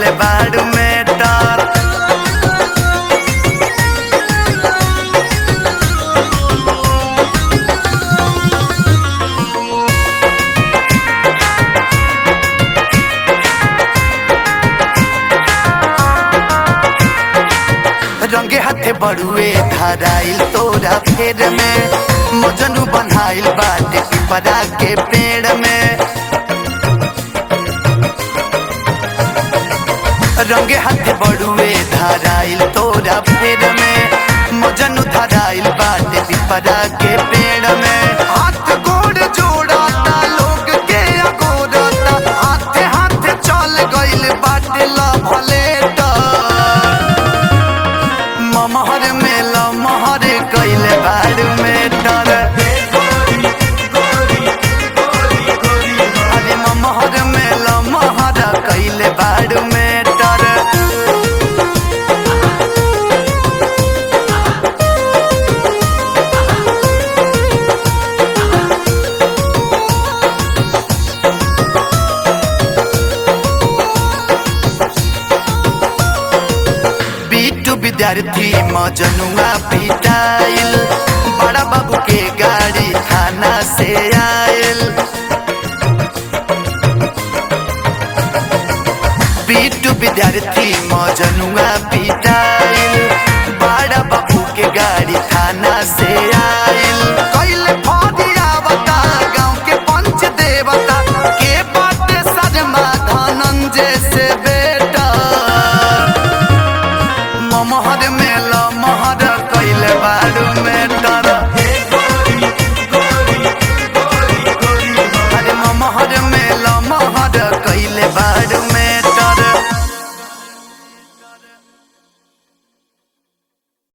कैले बाड़ू में डर रंगे हाथे बड़ुए धराइल तोरा फेर में मजनू बनाइल बाटे पिपरा के पेड़ में रंगे हाथे बड़ुए धराइल तोरा फेर में मजनू धराइल बाटे पिपरा के पेड़ में हाथ गोड़ जोड़ता लोग के अगोरता हाथे हाथे चल गइल बाटे लभले ममहर में लमहर कैले बाड़ में डर अरे ममहर में लमहर कैले बाड़ में डर बीटू विद्यार्थी मजनुआ पिटाइल बड़ा बाबू के गाड़ी थाना से आयल बीटू विद्यार्थी मजनुआ पिटाइल बड़ा बाबू के गाड़ी थाना से आयल कैले फौजियावता गांव के पंच देवता के बाटे शर्मा धनंजय से बे